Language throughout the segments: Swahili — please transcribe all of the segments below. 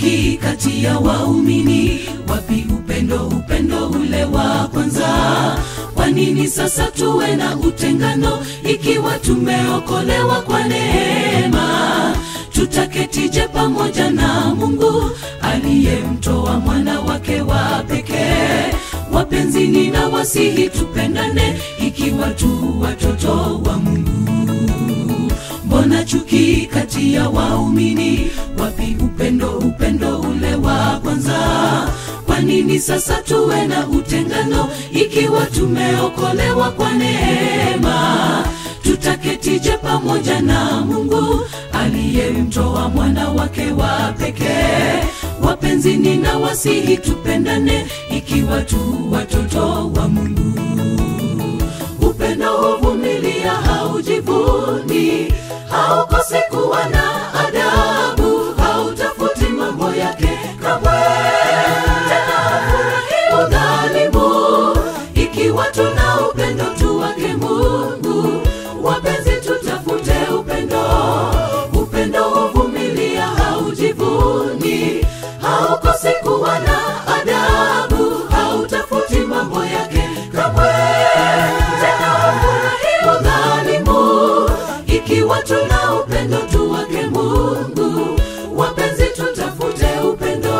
chuki kati ya waumini? Wapi upendo, upendo ule wa kwanza? Kwa nini sasa tuwe na utengano ikiwa tumeokolewa kwa neema? Tutaketije pamoja na Mungu aliyemtoa mwana wake wa pekee? Wapenzi, nina wasihi tupendane ikiwa tu watoto wa Mungu. Mbona chuki kati ya waumini? Wapi upendo, upendo ule wa kwanza? Kwa nini sasa tuwe na utengano ikiwa tumeokolewa kwa neema? Tutaketije pamoja na Mungu aliyemtoa mwana wake wa pekee? Wapenzi, nina wasihi tupendane ikiwa tu watoto wa Mungu. Upendo huvumilia, haujivuni, haukosi kuwa na adabu, hautafuti mambo yake kamwe, tena hafurahi udhalimu. Ikiwa tuna upendo tu wake Mungu, wapenzi, tutafute upendo. Upendo huvumilia, haujivuni, haukosi kuwa na adabu, hautafuti mambo yake kamwe, tena hafurahi udhalimu. Ikiwa tuna upendo tu wake Mungu, wapenzi, tutafute upendo.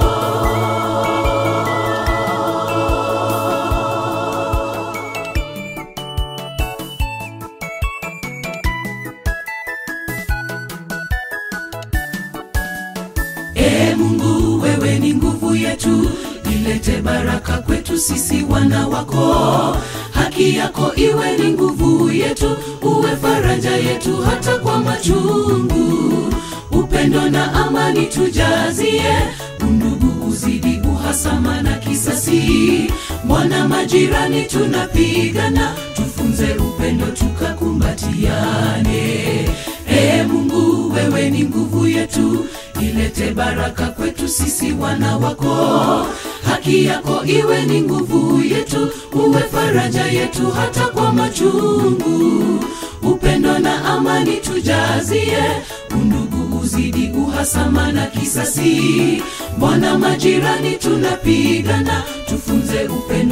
Ee Mungu, wewe ni nguvu yetu, ilete baraka kwetu sisi wana wako. Haki yako iwe ni nguvu yetu, uwe faraja yetu hata kwa machungu. Upendo na amani tujazie, undugu uzidi, uhasama na kisasi. Mwana majirani tunapigana, tufunze upendo tukakumbatiane. Ee Mungu, wewe ni nguvu yetu, ilete baraka kwetu sisi wana wako. Haki yako iwe ni nguvu yetu, uwe faraja yetu hata kwa machungu. Upendo na amani tujazie, undugu uzidi, uhasama na kisasi. Mbona majirani tunapigana, tufunze upendo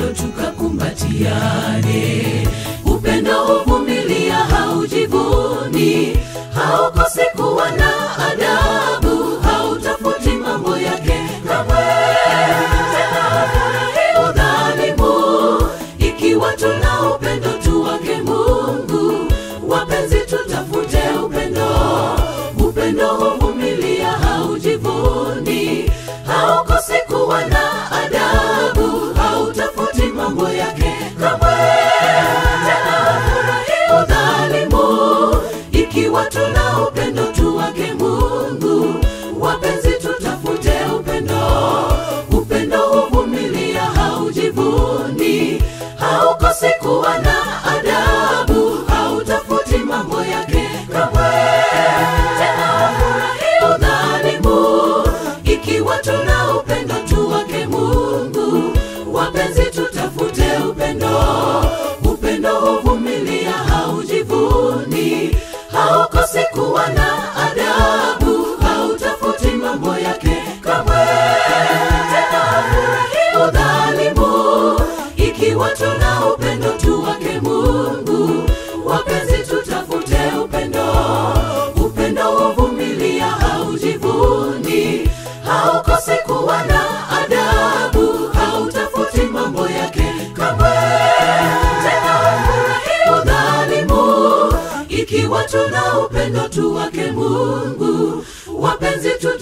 tukakumbatiane. Upendo huvumilia, haujivuni, haukosi kuwa na adabu, hautafuti mambo yake kamwe, tena hafurahi udhalimu. Ikiwa tuna upendo tu wake Mungu, wapenzi, tutafute upendo. Upendo huvumilia, haujivuni, haukosi kuwa na adabu, hautafuti mambo yake kamwe, tena hafurahi udhalimu. Ikiwa tuna upendo tu wake Mungu, wapenzi, tutafute upendo. Upendo huvumilia, haujivuni, haukosi kuwa na adabu, hautafuti mambo yake kamwe, tena hafurahi udhalimu. Ikiwa tuna upendo tu wake Mungu, wapenzi, tutafute upendo. Upendo huvumilia, haujivuni, haukosi kuwa na adabu, hautafuti mambo yake kamwe, tena hafurahi udhalimu. Ikiwa tuna upendo tu wake Mungu, wapenzi, tutafute upendo. Upendo huvumilia, haujivuni, haukosi kuwa na adabu, hautafuti mambo yake kamwe, tena hafurahi udhalimu. Ikiwa tuna upendo tu wake Mungu, wapenzi, tu